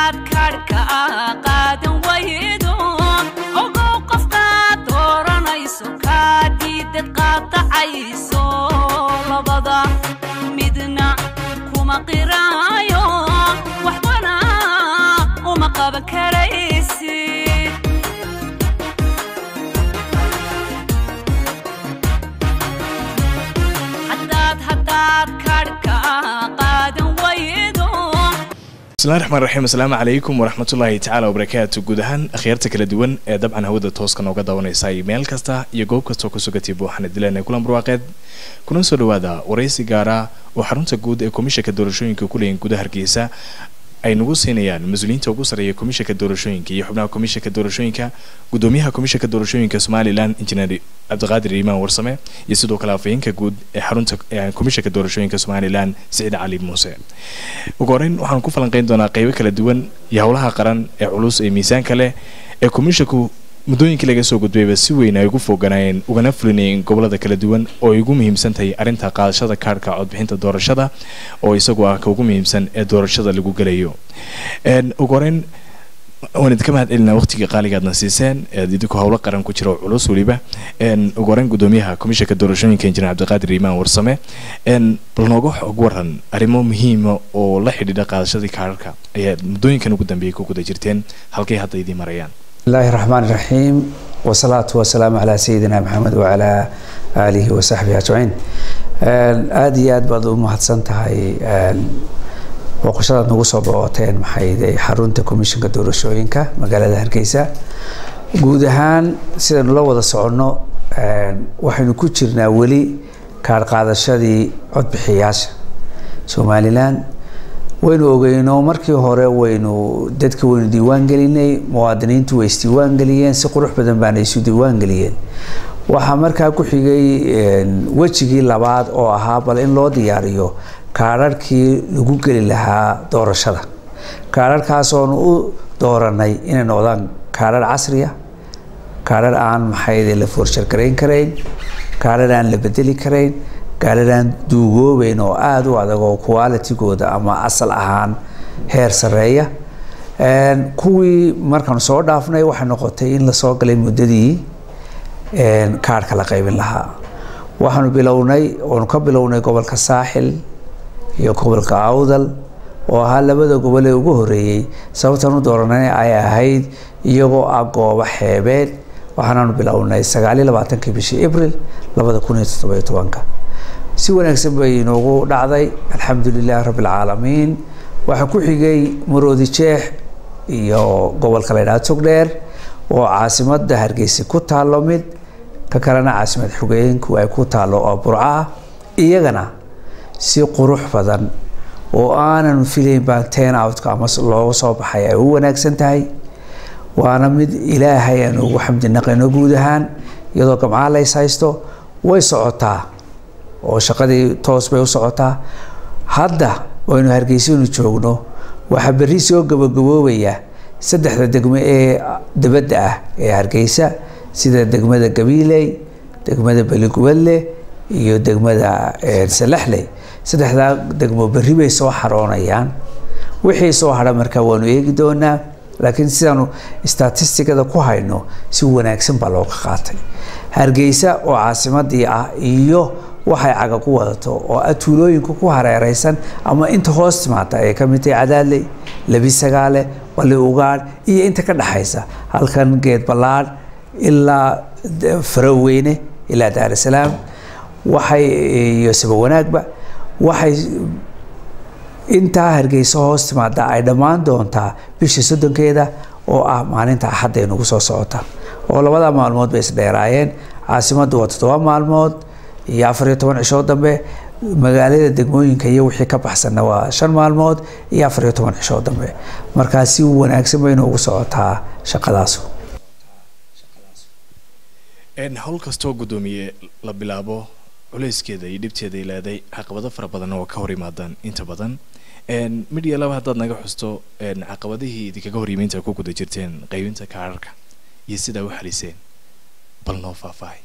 haddaad kaadhka qaadan waydo ogow qofkaad dooranayso kaa diidad qaadacayso labada midna kuma qiraayo waxbana uma qaban karaysid haddaad haddaad kaadhka qaadan waydo bismillahi raxmaan raxiim asalaamu calaykum waraxmatullaahi tacaala wabarakaatu guud ahaan akhyaarta kala duwan ee dabcan hawada tooska nooga daawanaysa meel kasta iyo goob kastoo ku sugatay buuxana dileena kulan barwaaqeed kuna soo dhawaada waraysi gaara oo xarunta guud ee komishanka doorashooyinka ku leeyihin gudaha hargeysa ay nagu siinayaan mas-uuliyiinta ugu sarreeya komishanka doorashooyinka iyo xubnaha komishanka doorashooyinka gudoomiyaha komishanka doorashooyinka somalilan injineer cabdiqaadir iimaan warsame iyo sidoo kale afayeenka guud ee xarunta komishanka doorashooyinka somalilan siciid cali muuse ugu horeyn waxaan ku falanqeyn doonaa qeybo kala duwan iyo howlaha qaran ee culus ee miisaanka leh ee komishanku muddooyinkii laga soo gudbayba si weyn ay ugu fooganaayeen ugana fulinayeen gobolada kala duwan oo ay ugu muhiimsan tahay arrinta qaadashada kaarhka codbixinta doorashada oo isagu ah ka ugu muhiimsan ee doorashada lagu gelayo ugu horeyn waan idinka mahad celinaa waqtigii qaaligaadna siiseen eed idinku howlo qaran ku jira oo culus weliba ugu horeyn gudoomiyaha komishanka doorashooyinka injineer cabdiqaadir iimaan warsame bal nooga xog waran arrimo muhiima oo la xidhiidha qaadashadii kaararka ayaad muddooyinkan ugu dambeeyay ku guda jirteen halkay hadda idiin marayaan bismillahi الرحمن الرحيم والصلاة والسلام على سيدنا محمد وعلى آله وصحبه أجمعين aad iyo aad baad u mahadsan tahay booqashadaad nagu soo booqoteen maxay xarunta komishanka doorashooyinka magaalada hargeysa guud ahaan sidaynu la wada soconno waxaynu ku jirnaa weli kaar qaadashadii codbixiyaasha somalilan waynu ogeyno markii hore waynu dadka waynu diiwaan gelinay muwaadiniintu way isdiiwaan geliyeen si qurux badan baana isu diiwaan geliyeen waxaa markaa ku xigay wejigii labaad oo ahaa bal in loo diyaariyo kaararhkii lagu geli lahaa doorashada kaararhkaasoonu u dooranay inay noqdaan kaarar casriya kaarar aan maxayde la foorshargarayn karayn kaarar aan la bedeli karayn kaarar aan duugoobeyn oo aada u adag oo qualitigooda ama asal ahaan heer sareeya kuwii markaan soo dhaafnay waxay noqotay in lasoo galay muddadii kaarhka la qaybin lahaa waxaanu bilownay oonu ka bilownay gobolka saaxil iyo gobolka awdal oo ahaa labada gobol ee ugu horeeyey sababtaan u dooranay ay ahayd iyagoo ah goobo xeebeed waxaanaanu bilownay sagaaliyo labaatankii bishii abril labada kun iyo toddobiyo tobanka si wanaagsan bay inoogu dhacday alxamdu lilahi rabbi alcaalamiin waxaa ku xigay maroodi jeex iyo gobolka la ydhaha togdheer oo caasimada hargeysa ku taalo mid ka kalena caasimad xogeenku ay ku taalo oo burco ah iyagana si qurux badan oo aanan filayn baan ten outka ama looga soo baxay ay u wanaagsan tahay waana mid ilaahay aan ugu xamdi naqayno guud ahaan iyadoo gamcaa lays haysto way socotaa oo shaqadii toos bay u socotaa hadda waynu hargeysanu joogno waxaa berri soo gabagaboobaya saddexda degmo ee dabadda ah ee hargeysa sida degmada gabiiley degmada beligubadle iyo degmada salaxley saddexdaa degmo berri bay soo xaroonayaan wixii soo hadha markaa waanu eegi doonaa laakiin sidaanu statistigada ku hayno si wanaagsan baa looga qaatay hargeysa oo caasimadii ah iyo waxay caga ku wadato oo ah tuulooyinka ku hareereysan ama inta hoos timaata ay ka mid tahay cadaadley labi sagaale bali ugaadh iyo inta ka dhexaysa halkan geed ballaadh ilaa faroweyne ilaa daarasalaam waxay iyo saba wanaagba waxay intaa hargeysa hoos timaada ay dhammaan doontaa bisha soddonkeeda oo ah maalinta axadda ay nagu soo socota oo labada maalmood bay isdheeraayeen caasimaddu waa toddoba maalmood iyo afar iyo toban cishoo dambe magaalada degmooyinka iyo wixii ka baxsanna waa shan maalmood iyo afar iyo toban cishoo dambe markaa si wanaagsan baynu ugu socotaa shaqadaasu howl kastoo guddoomiye la bilaabo culeyskeeda iyo dhibteeda ay leeday caqabado fara badanna waa ka hor yimaadaan inta badan midhiya laba haddaad naga xusto caqabadihii idinkaga hor yimiinta ku guda jirteen qaybinta kaararka iyo sidaa u xaliseen bal noo faahfaahay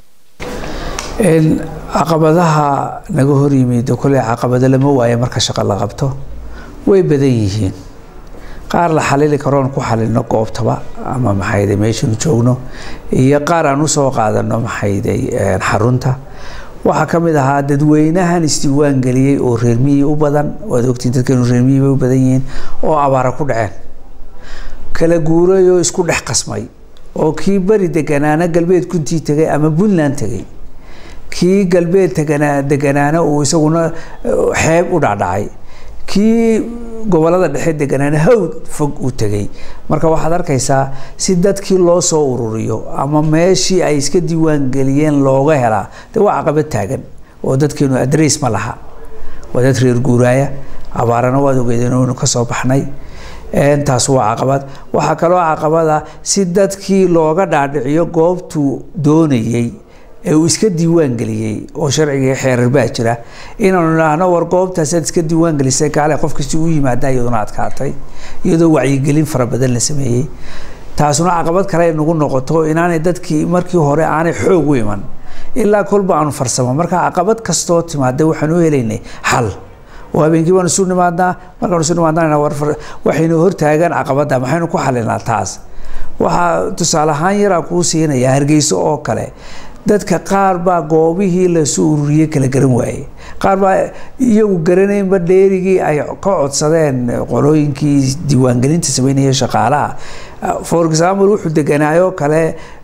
caqabadaha naga horyimid kole caqabado lama waayo marka shaqo la qabto way badan yihiin qaar la xalili karoon ku xalilno goobtaba ama maxayde meeshanu joogno iyo qaar aan usoo qaadano maxayday xarunta waxaa ka mid ahaa dadweynahan isdiiwaan geliyey oo reermiyii u badan waad ogtiin dadkeenu reermiyii bay u badan yihiin oo abaara ku dhaceen kala guuray oo isku dhex qasmay oo kii beri deganaana galbeed kuntii tegay ama puntland tegay kii galbeed teganaa deganaana uu isaguna xeeb u dhacdhacay kii gobolada dhexe deganaana hawd fog u tegay marka waxaad arkaysaa si dadkii loo soo ururiyo ama meeshii ay iska diiwaan geliyeen looga helaa de waa caqabad taagan oo dadkeenu adress ma laha waa dad reer guuraaya abaarana waad ogeedeen oonu ka soo baxnay taas waa caqabad waxaa kaloo caqabada si dadkii looga dhaadhiciyo goobtuu doonayey ee uu iska diiwaan geliyey oo sharciga xeerar baa jira inaanu idhaahno war goobtaasaad iska diiwaan gelisay kaale qof kasti u yimaada iyaduna adkaatay iyadoo wacyigelin fara badan la sameeyey taasuna caqabad kale ay nagu noqoto inaanay dadkii markii hore aanay xoog u iman ilaa kolba aanu farsamo marka caqabad kastoo timaada waxaan u helaynay xal oo habeenkii baanu isu nimaadnaa markaanu isu nimaadnaa waxaynu hortaagaan caqabadda maxaynu ku xalinaa taas waxaa tusaale ahaan yaraa kuu siinaya hargeyso oo kale dadka qaar baa goobihii lasoo ururiyey kala garan waayey qaar baa iyagu garanaynba dheerigii ay ka codsadeen qolooyinkii diiwaangelinta sameynaya shaqaalaha for example wuxuu deganaayo kale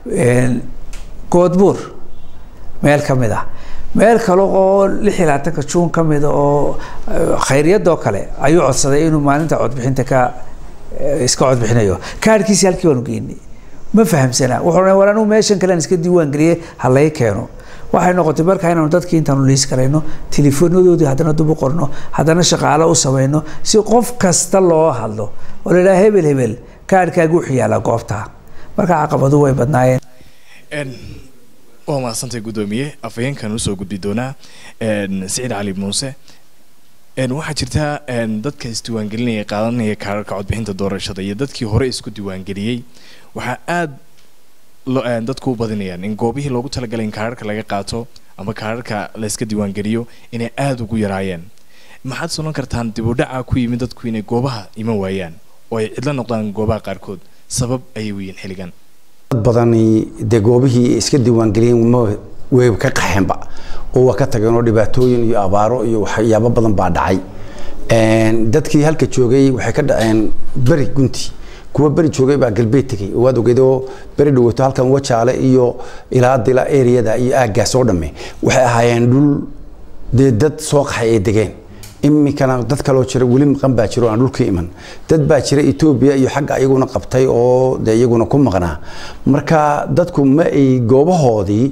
goodbuur meel ka mid ah meel kale oo lix iyo labaatanka juun ka mida oo khayryadoo kale ayuu codsaday inuu maalinta codbixinta ka iska codbixinayo kaadhkiisi halkii baanu geynay ma fahamsana wuxuu war anigu meeshan kalean iska diiwaan geliyey ha lay keeno waxay noqotay markaa inaanu dadkii intaanu liis karayno teleefoonadoodii haddana dub u qorno haddana shaqaalo u samayno si qof kasta loo hadlo oo la yidhaha hebel hebel kaadhkaaga wuxuu yaalaa goobta marka caqabadu way badnaayeen waa mahadsantay guddoomiye afhayeenkan usoo gudbi doonaa siciid cali muuse waxaa jirta dadka isdiiwaangelinaya qaadanaya kaararka codbixinta doorashada iyo dadkii hore isku diiwaangeliyey waxaa aada dadku u badinayaan in goobihii loogu talagalay in kaararka laga qaato ama kaararka layska diiwaangeliyo inay aada ugu yaraayeen maxaad solan kartaan dib u dhaca ku yimid dadku inay goobaha iman waayaan oo ay cidlo noqdaan goobaha qaarkood sabab ayay weyiin xilligan dad badani dee goobihii iska diiwaangeliyeen ma way ka qaxeenba oo waa ka tageen oo dhibaatooyin iyo abaaro iyo waxyaabo badan baa dhacay dadkii halka joogay waxay ka dhaceen beri gunti kuwa beri joogay baa galbeed tegay oo waad ogeed oo beri dhawato halkan wajaale iyo ilaa dila areada iyo aaggaas oo dhamme waxay ahaayeen dhul dee dad soo qaxay ay degeen iminkana dad kaloo jira weli maqan baa jiro aan dhulka iman dad baa jira etoobiya iyo xagga iyaguna qabtay oo dee iyaguna ku maqnaa marka dadku ma ay goobahoodii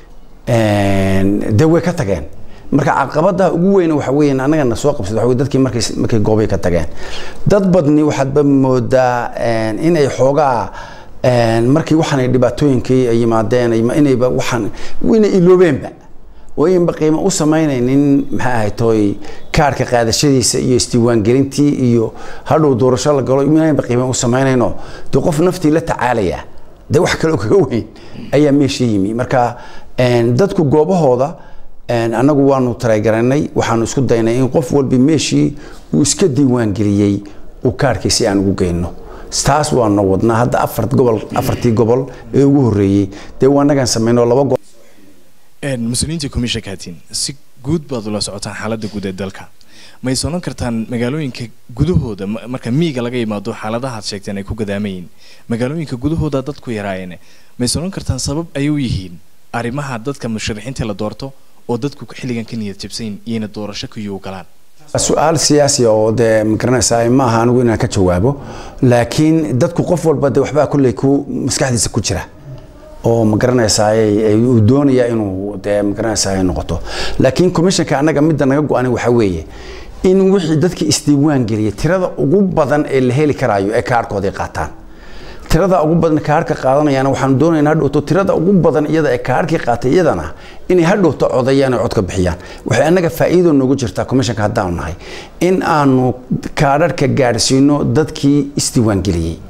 dee way ka tageen marka caqabada ugu weyn waxa weeyaan annagana soo qabsada waxa dadkii markay markay goobay ka tageen dad badni waxaadba moodaa inay xoogaa markii waxaan dhibaatooyinkii ay yimaadeen inayba waxaan inay iloobeenba oo inba qiimo u samaynaynin maxay ahayd tooy kaarka qaadashadiisa iyo isdiiwaangelintii iyo hadhow doorasho la galo inayba qiimo u samaynayno dee qof naftii la tacaalaya dee wax kaloo kaga weyn ayaa meesha yimi marka dadku goobahooda annagu waanu taregaranay waxaanu isku daynay in qof walba meeshii uu iska diiwaangeliyey uu kaarhkiisi aan ugu geyno taas waanu wadnaa hadda afar gobol afartii gobol ee ugu horreeyey dee waa annagaan samayno laba gobol mas-uuliyiinta commissionka hatiin si guud baad ula socotaan xaaladda guud ee dalka may sonan kartaan magaalooyinka gudahooda marka miiga laga yimaado xaaladahaad sheegteen ay ku gadaamayeen magaalooyinka gudahooda dadku yaraayeen may sonan kartaan sabab ay u yihiin arrimaha dadka musharaxiinta la doorto oo dadku xilligan ka niyad jabsayn iyana doorasho kuyuu galaan su-aal siyaasi oo dee magaranaysaa ma aha anigu inaan ka jawaabo laakiin dadku qof walba de waxbaa kulley ku maskaxdiisa ku jira oo magaranaysaa uu doonaya inuu dee magaranaysaa noqoto laakiin commissionka annaga midda naga go-anay waxaa weeye in wixii dadkii isdiiwaan geliyay tirada ugu badan ee la heli karaayo ee kaarhkooday qaataan tirada ugu badan kaarhka qaadanayana waxaanu doonaynaa hadhowto tirada ugu badan iyada ee kaarhkii qaatay iyadana inay hadhowto codayaan oo codka bixiyaan waxay annaga faa'iido noogu jirtaa commissionka haddaanu nahay in aanu kaadharhka gaadhsiino dadkii isdiiwaangeliyey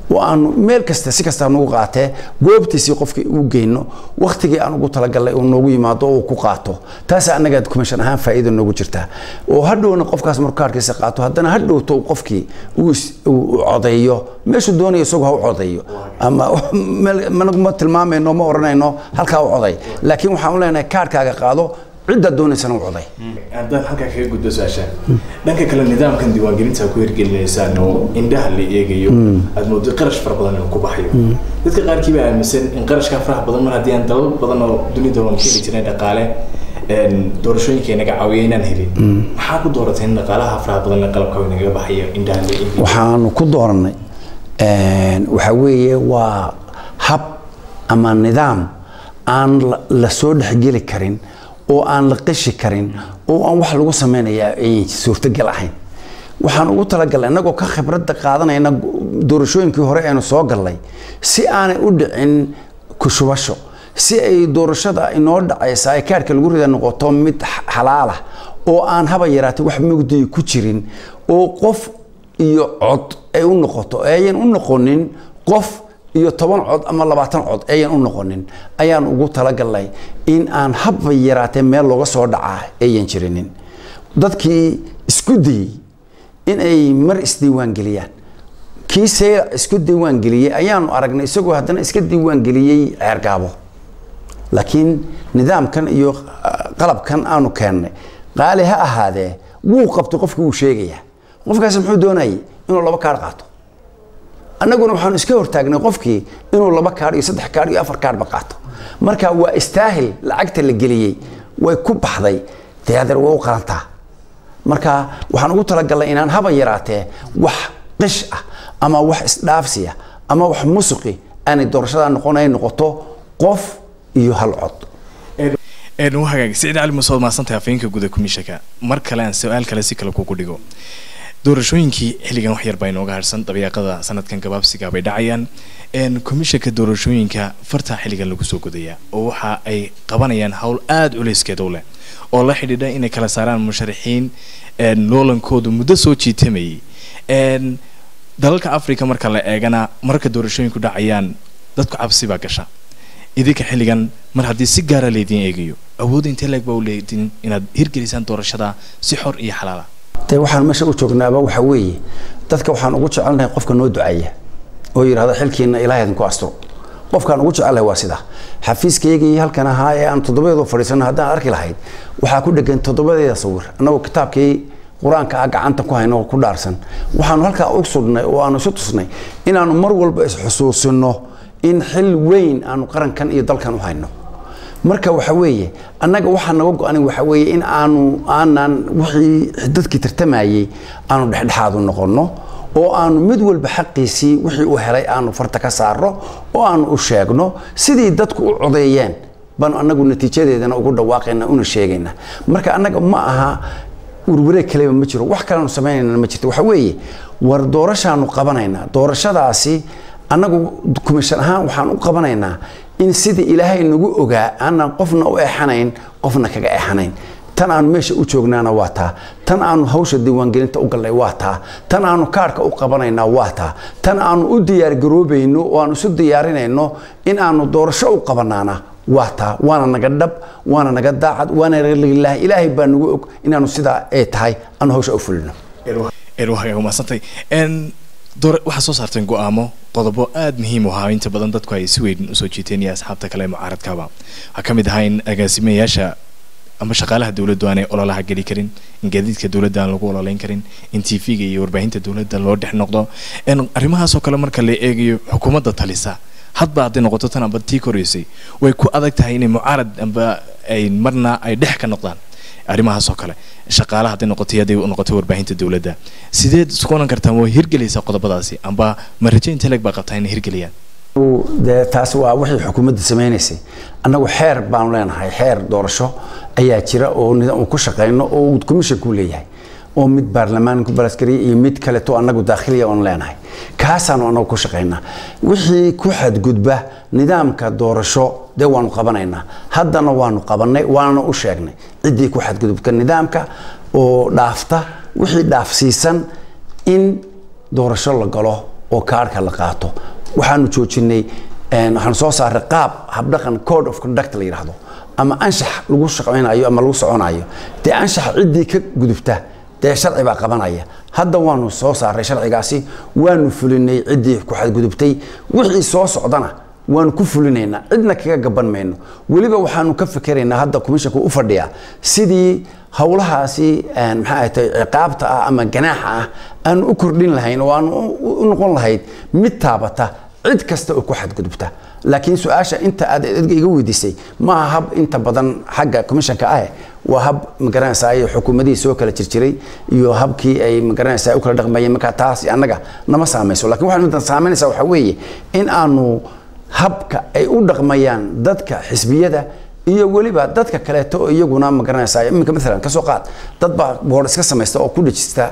oo aanu meel kasta si kasta nagu qaatee goobtiisii qofkii u geyno waktigii aan ugu talagalnay uu noogu yimaado oo uu ku qaato taasa annaga commission ahaan faa'iida noogu jirta oo hadhowna qofkaas markuu kaarkiisa qaato haddana hadhowto uu qofkii uu is- uu codeeyo meeshuu doonayo isagu ha u codeeyo ama meel- managuma tilmaamayno ma oranayno halkaa u coday laakiin waxaan u leenahay kaarkaaga qaado cidda doonaysana u coday haddaan halkaa kaga gudbo su-aasha dhanka kale nidaamkan diiwaangelinta ku hirgelinaysaan oo indhaha la eegayo aad moodo qarash fara badan inuu ku baxayo dadka qaarkii baa aaminsan in qarashkaa faraha badan mar haddii aan dalal badan oo dunida waan ka heli jirnay dhaqaale een, doorashooyinka inaga caawiya inaan helin maxaa ku dooratay in dhaqaalaha faraha badan le qalabka inaga baxayo indhaha la eegayo waxaanu ku dooranay waxa weeye waa hab ama nidaam aan la- la soo dhexgeli karin oo aan la qishi karin oo aan wax lagu samaynayaa ay suurtogal ahayn waxaan ugu talagalnay innagoo ka khibradda qaadanayna doorashooyinkii hore aynu soo gallay si aanay u dhicin kushubasho si ay doorashada inoo dhacaysa ay kaarhka lagu rida noqoto mid x- xalaalah oo aan haba yaraatay wax mugdiya ku jirin oo qof iyo cod ay u noqoto ayan u noqonin qof iyo toban cod ama labaatan cod ayan u noqonin ayaan ugu talagalnay in aan haba yaraatee meel looga soo dhacaa ayan jirinin dadkii isku dayey in ay mar isdiiwaan geliyaan kii see isku diiwaan geliyey ayaanu aragnay isagoo haddana iska diiwaan geliyey ceergaabo laakiin nidaamkan iyo ah, qalabkan aanu keennay qaali ha ahaadee wuu qabtay qofkii wuu sheegayaa qofkaasi muxuu doonayay inuu laba kaar qaato annaguna waxaanu iska hortaagnay qofkii inuu laba kaar iyo saddex kaar iyo afar kaarba qaato marka waa istaahil lacagta la geliyey way ku baxday dee adeer way u qalantaa marka waxaan ugu talagalnay inaan haba yaraatee wax qish ah ama wax isdhaafsiya ama wax musuqi aanay doorashada noqon ay noqoto qof iyo hal cod een u hagaag siciid cali muuse waad mahadsantahay afhayeenka guda komishanka mar kale aan su-aal kale si kale kugu dhigo doorashooyinkii xilligan wax yar baa inooga harsan dabiiqada sanadkan gabaabsiga bay dhacayaan een komishanka doorashooyinka fartaa xilligan lagu soo gudayaa oo waxa ay qabanayaan hawl aada culeyskeeda u leh oo la xidhiidha inay kala saaraan musharaxiin een loolankoodu muddo soo jiitamayay een dalalka africa marka la eegana marka doorashooyinku dhacayaan dadku cabsi baa gasha idinka xilligan mar haddii si gaara laydin eegayo awood intee leeg baa u leedin inaad hirgelisaan doorashada si xor iyo xalaala dee waxaan meesha u joognaaba waxa weeye dadka waxaan ugu jecelnahay qofka noo duceeya oo yidhahda xilkiina ilaah idinku asturo qofkaan ugu jecelnahay waa sidaa xafiiskaygii halkan ahaa ee aan toddobadeedu fadhiisano haddaan arki lahayd waxaa ku dhegan toddobadeeda sawir annagoo kitaabkii qur-aanka ah gacanta ku hayno oo ku dhaarsan waxaanu halkaa u sugnay oo aanu isu tusnay inaanu mar walba isxusuusino in xil weyn aanu qarankan iyo dalkan u hayno marka waxa weeye annaga waxaa naga go-anay waxa weeye in aanu aanan wixii dadkii tartamayey aanu dhexdhexaadu noqonno oo aanu mid walba xaqiisii wixii uu helay aanu farta ka saarno oo aanu u sheegno sidii dadku u codeeyeen baanu annagu natiijadeedana ugu dhawaaqayna una sheegayna marka annaga ma aha warwareeg kaleba ma jiro wax kaleanu samaynayna ma jirto waxa weeye war doorashaanu qabanaynaa doorashadaasi annagu kumishan ahaan waxaan u qabanaynaa in sidii ilaahay nagu ogaa aanan qofna u exanayn qofna kaga exanayn tan aanu meesha u joognaana waa taa tan aanu hawsha diiwaangelinta u galnay waa taa tan aanu kaarhka u qabanaynaa waa taa tan aanu u diyaargaroobayno oo aanu isu diyaarinayno in aanu doorasho u qabanaana waa taa waana naga dhab waana naga daacad waana naga lilaah ilaahay baa nagu og inaanu sidaa ay tahay aanu hawsha u fulino een waa hagaag mahadsantay een door waxaa soo saarteen go-aamo qodobo aada muhiim u ahaa inta badan dadku ay si weyn usoo jiiteen iyo asxaabta kale ee mucaaradkaba waxaa ka mid ahaa in agaasimayaasha ama shaqaalaha dowladdu aanay ololaha geli karin in gaadiidka dowladda aan lagu ololeyn karin in t v-ga iyo warbaahinta dowladda loo dhex noqdo een arrimahaasoo kale marka la eegayo xukuumadda talisa hadba hadday noqoto tan amba tii koreysay way ku adag tahay inay mucaarad amba ay marna ay dhex ka noqdaan arrimahaasoo kale shaqaalaha hadday noqoto iyo hadday u noqoto warbaahinta dowladda sideed isku oran kartaan way hirgelaysaa qodobadaasi amba ma rajo intee leeg baa qabtaa inay hirgeliyaan dee taas waa wixii xukuumadda samaynaysay annagu xeer baanu leenahay xeer doorasho ayaa jira oo nidaam uu ku shaqayno oo uu komishanku leeyahay oo mid baarlamaan ku balaskariya iyo mid kaleto annagu daakhiliya oon leenahay kaasaanu annagu ku shaqaynaa wixii ku xadgudba nidaamka doorasho dee waanu qabanaynaa haddana waanu qabannay waana u sheegnay ciddii ku xadgudubka nidaamka oo dhaafta wixii dhaafsiisan in doorasho la galo oo kaarhka la qaato waxaanu joojinay waxaanu soo saaray qaab habdhaqan code of conduct la yidhaahdo ama anshax lagu shaqaynayo ama lagu soconayo dee anshaxa ciddii ka gudubta dee sharci baa qabanaya hadda waanu soo saaray sharcigaasi waanu fulinay ciddii ku xadgudubtay wixii soo socdana waanu ku fulinaynaa cidna kaga gaban mayno weliba waxaanu ka fikeraynaa hadda commissionka u fadhiya sidii howlahaasi maxaa ahay tay ciqaabta ah ama ganaaxa ah aanu u kordhin lahayn oo aanu u noqon lahayd mid taabata cid kasta oo ku xadgudubta laakiin su-aasha inta aad edga iga weydiisay ma aha hab inta badan xagga commissionka ah waa hab magaranaysaa xukuumadihii soo kala jirjiray iyo habkii ay magaranaysaa u kala dhaqmayeen markaa taas annaga nama saamayso lakin waxay midan saameynaysaa waxaa weeye in aanu habka ay u dhaqmayaan dadka xisbiyada iyo weliba dadka kaleeto oo iyaguna magaranaysaa iminka maalan kasoo qaad dad baa boor iska samaysta oo ku dhejista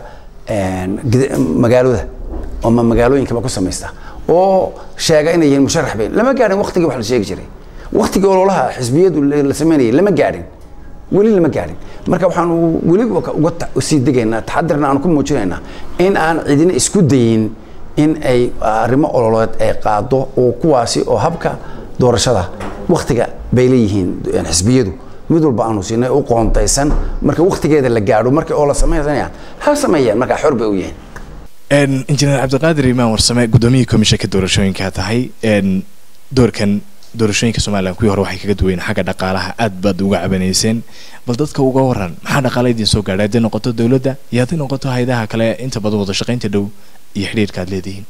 magaalada ama magaalooyinkaba ku samaysta oo sheega inay yihiin musharax bayn lama gaadhin waqtigii wax la sheegi jiray waqtigii ololaha xisbiyadu la sameynayay lama gaadhin weli lama gaadhin marka waxaanu weli uga sii degaynaa taxadirna aanu ku muujinaynaa in aan cidina isku dayin in ay arrimo ololeed ay qaado oo kuwaasi oo habka doorashada waktiga bay leeyihiin xisbiyadu mid walba aanu siinay u qoontaysan marka waktigeeda la gaadho marka oo la sameynaya ha sameeyaan markaa xor bay u yihiin injineer cabdiqaadir imaan warsame guddoomiyii komishanka doorashooyinka tahay doorkan doorashooyinka somalilan kuwii hore waxay kaga duwayen xagga dhaqaalaha aad baad uga cabanayseen bal dadka uga waran maxaa dhaqaala idin soo gaadhay hadday noqoto dowladda iyo hadday noqoto hay-adaha kale inta badan wada shaqaynta dhow iyo xidhiirka aad leedihiin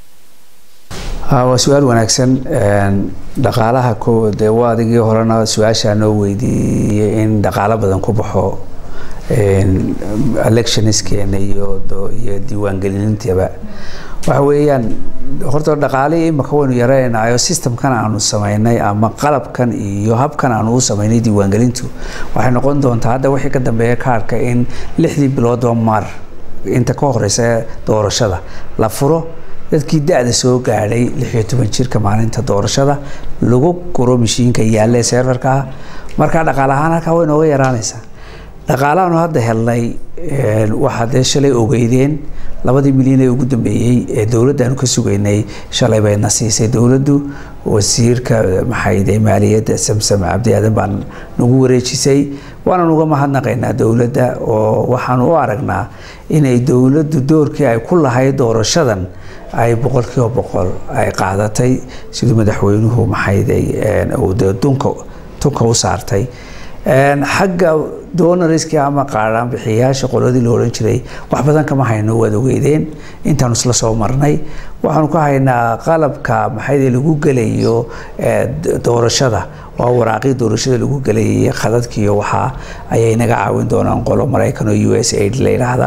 waa su-aal wanaagsan dhaqaalaha ko dee waa adigii horena su-aashaa noo weydiiyey in dhaqaalo badan ku baxo electionskeena iyo iyo diiwaangelinintaba waxa weeyaan horta dhaqaalihii imaka waynu yaraynayo systemkan aanu samaynay ama qalabkan iyo habkan aanu u samaynay diiwaangelintu waxay noqon doontaa hadda wixii ka dambeeya kaarhka in lixdii biloodba mar inta ka horeysa doorashada la furo dadkii da-da soo gaadhay lixiyo toban jirka maalinta doorashada lagu guro mashiinka yaalle serverka ah markaa dhaqaal ahaan halkaa way nooga yaraanaysaa dhaqaalahaanu hadda helnay waxaa dee shalay ogeydeen labadii milyan ee ugu dambeeyey ee dowladdaanu ka sugaynay shalay bayna siisay dowladdu wasiirka maxayde maaliyadda samsam cabdi aadan baan nagu wareejisay waanan uga mahadnaqaynaa dowladda oo waxaan u aragnaa inay dowladdu doorkii ay ku lahayd doorashadan ay boqolkiiba boqol ay qaadatay siduu madaxweynuhu maxayday dunka tunka u saartay xagga donoriskii ama qaadhaan bixiyayaasha qoladii la odhan jiray wax badan kama hayno waad ogeydeen intaanu isla soo marnay waxaanu ka haynaa qalabka maxayde lagu gelayo doorashada waa waraaqii doorashada lagu gelayay khadadkiiyo waxaa ayay naga caawin doonaan qolo maraykan oo u s aid la yidhaahda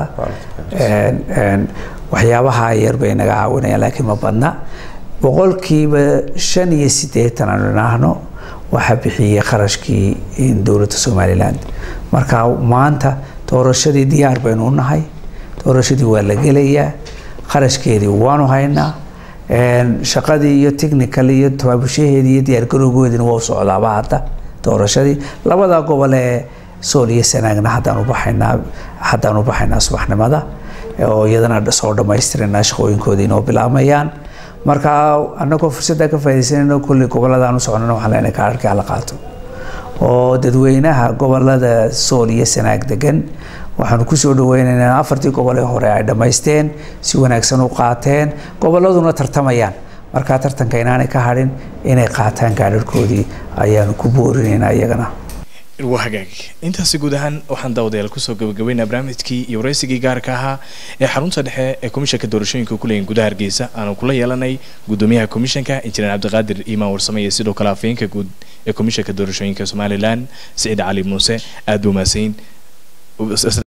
waxyaabaha yar bay naga caawinayaan laakiin ma badna boqolkiiba shan iyo siddeetan aanu idhaahno waxaa bixiyey kharashkii dowladda somalilan marka maanta doorashadii diyaar baynu u nahay doorashadii waa la gelayaa kharashkeedii waanu haynaa shaqadii iyo technical iyo tabaabushaheedii iyo diyaargarowgoodina waa u socdaaba hadda doorashadii labada gobol ee sool iyo sanaagna haddaan u baxaynaa haddaan u baxaynaa subaxnimada oo iyadana soo dhammaystirana shaqooyinkoodii inoo bilaamayaan marka anagoo fursadda ka faa'idaysanayno kulli gobolladaan u soconana waxaan leenahay kaararkii hala qaato oo dadweynaha gobolada sool iyo sanaag degan waxaanu kusoo dhaweynaynaa afartii gobol ee hore ay dhammaysteen si wanaagsan u qaateen gobolladuna tartamayaan markaa tartanka inaanay ka hadhin inay qaataan gaadharhkoodii ayaanu ku boorinaynaa iyagana waa hagaag intaasi guud ahaan waxaan daawadayaal kusoo gabagabeynaa barnaamijkii iyo waraysigii gaarka ahaa ee xarunta dhexe ee komishanka doorashooyinka kuleeyihin gudaha hargeysa aanu kula yeelanay gudoomiyaha komishanka injineer cabdiqaadir iimaan warsame iyo sidoo kale afhayeenka guud ee komishanka doorashooyinka somalilan siciid cali muuse aada buu mahadsanyin